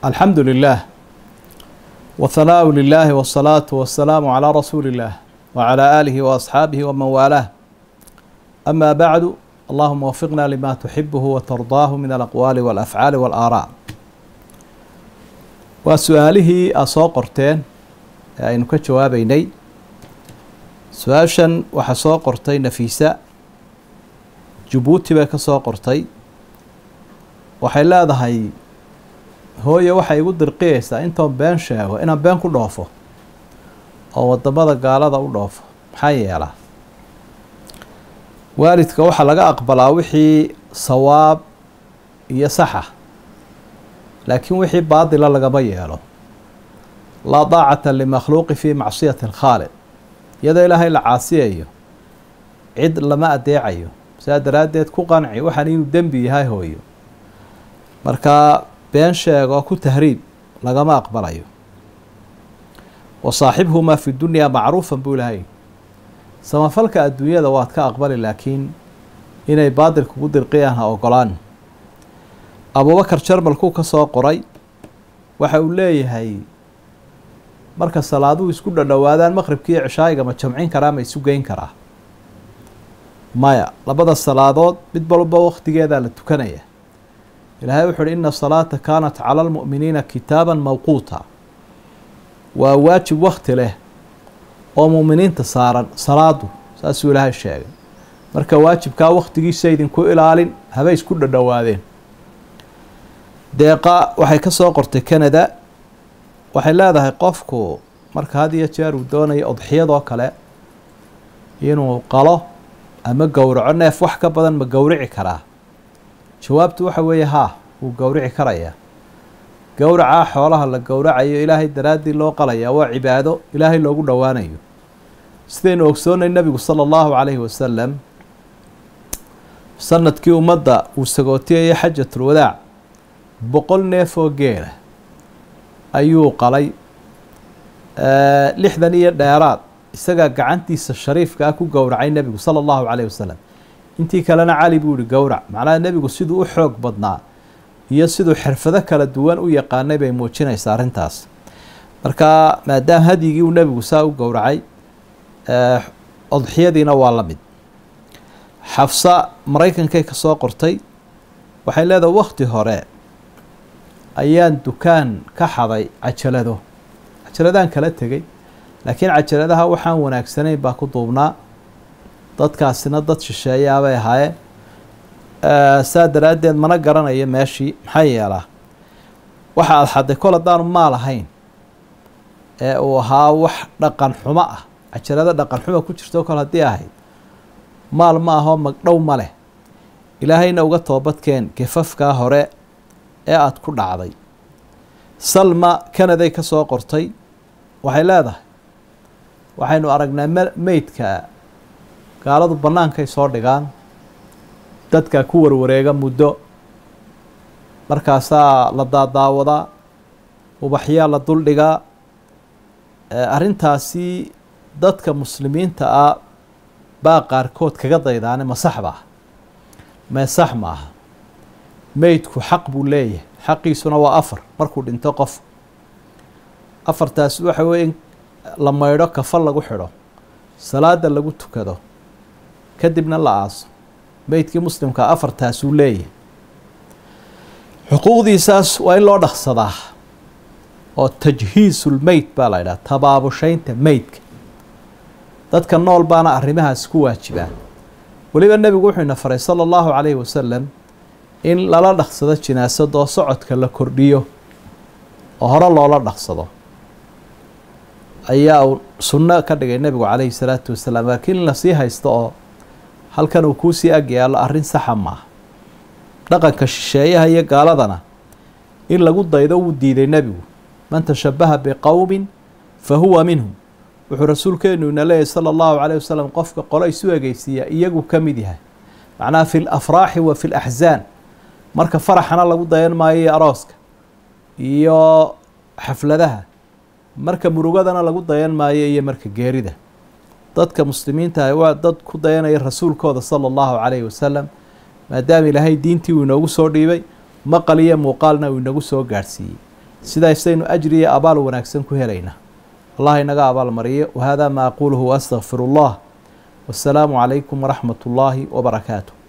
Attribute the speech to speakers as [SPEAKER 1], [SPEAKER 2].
[SPEAKER 1] الحمد لله والثناء لله والصلاة والسلام على رسول الله وعلى آله وأصحابه ومن والاه أما بعد اللهم وفقنا لما تحبه وترضاه من الأقوال والأفعال والآراء وسؤاله أصو قرتين aynu ka jawaabeynay su-aashan waxaa soo qortay nafiisa jabuuti bay ka soo qortay waxay leedahay hooye waxay igu dirqiyeysaa intoon been sheego inaan been ku dhoofo oo wadamada gaalada u dhoofo maxaa yeelaa waalidka waxaa laga aqbalaa wixii sawaab iyo saxa laakiin wixii baadila lagama yeelo laa daacata limakhluuqi fii macsiyati alkhaaliq iyadoo ilaahay la caasiyayo cid lama adeecayo sidaa daraaddeed ku qanci waxaan inuu dembi yahay hooyo markaa been sheego ku tahriib lagama aqbalayo wa saaxibhumaa fi dunyaa macruufan buu ilahay samafalka adduunyada waad ka aqbali laakiin inay baadil kugu dirqiyaan ha ogolaan abuubakar jarmalkuu ka soo qoray waxa uu leeyahay marka salaaduhu isku dhadhowaadaan maqribki iyo cishaayiga ma jamcin karaa ma isu geyn karaa maya labada salaadood mid walba wakhtigeedaa la tukanaya ilaahay wuxu uhi ina salaata kaanat cala almu'miniina kitaaban mawquuta waa waajib wakti leh oo mu'miniinta saaran salaadu saasuu ilaahay sheegay marka waajibkaa wakhtigiisa idinku ilaalin habay isku dhadhowaadeen deeqa waxay ka soo qortay canada waxay leedahay qofku marka had iyo jeer uu doonayo odxiyadoo kale inuu qalo ama gowraco neef wax ka badan ma gowrici karaa jawaabtu waxa weeye haa wuu gowrici karayaa gowracaa xoolaha la gowracayo ilaahay daraaddii loo qalayaa waa cibaado ilaahay loogu dhowaanayo sidaynu ogsoonay nebigu sala allahu calayhi wasalam sanadkii ummadda uu sagootiyayay xajatul wadaac boqol neef oo geela ayuu qalay lixdan iyo dheeraad isagaa gacantiisa shariifka ah ku gowracay nebigu sala allahu calayh wasalam intii kalena cali buu yihi gowrac macnaha nebigu siduu u xoog badnaa iyo siduu xirfado kala duwan u yaqaanay bay muujinaysaa arrintaas marka maadaama hadyigii uu nebigu saa u gowracay odxiyadiina waa la mid xafsa maraykankay ka soo qortay waxay leedahay wakhti hore ayaan dukaan ka xaday cajalado cajaladaan kala tegay laakiin cajaladaha waxaan wanaagsanayn baa ku duubnaa dadkaasina dad shisheeyaabay ahaayeen saa daraaddeed mana garanayo meeshii maxaa yeelaa waxa aada xaday kol haddaanu maal ahayn ee uu ahaa wax dhaqan xumo ah cajalado dhaqan xumo ku jirto kol haddii ahayd maal ma ahoo magdhow ma leh ilaahayna uga toobadkeen gefafkaa hore ee aada ku dhacday salma canaday ka soo qortay waxay leedahay waxaynu aragnaa m meydka gaaladu bannaankay soo dhigaan dadka ku warwareega muddo markaasaa la daadaawadaa ubaxyaa la duldhigaa arrintaasi dadka muslimiinta ah baa qaarkood kaga daydaane ma sax ba ah mee sax ma aha meydku xaq buu leeyahay xaqiisuna waa afar markuu dhinto qof afartaas waxa weeye in la maydho kafal lagu xidho salaada lagu tukado kadibna la aaso meydkii muslimkaa afartaasuu leeyahay xuquuqdiisaas waa in loo dhaqsadaa oo tajhiisulmeyd baa la ydhaha tabaabushaynta meydka dadka nool baana arrimahaas ku waajibaan weliba nebigu wuxuu ina faray sala allahu calayhi wasalam in lala dhaqsado jinaasadoo socodka la kordhiyo oo hore loola dhaqsado ayaa uu sunno ka dhigay nebigu calayhi salaatu wasalaam laakiin in lasii haysto oo halkan uu kuusii ag yaallo arrin saxa maaha dhaqanka shisheeyaha iyo gaaladana in lagu daydo wuu diiday nebigu man tashabaha biqowmin fa huwa minhum wuxuu rasuulkeenu ina leeyahy sala allahu calayh wasalam qofka qolo isu egeysiiya iyagu ka mid yahay macnaha fi lafraaxi wa fi laxsaan marka faraxana lagu dayan maayo iyo arooska iyo xafladaha marka murugadana lagu dayan maayo iyo marka geerida dadka muslimiinta ah waa dad ku dayanaya rasuulkooda sala allahu calayhi wasalam maadaama ilaahay diintii uu inoogu soo dhiibay maqal iyo muuqaalna uu inagu soo gaadhsiiyey sidaasaynu ajri iyo abaal wanaagsan ku helaynaa allah inaga abaal mariyo wahada ma aquluhu waastaqfiru allah wasalaamu calaykum waraxmat ullaahi wabarakaatu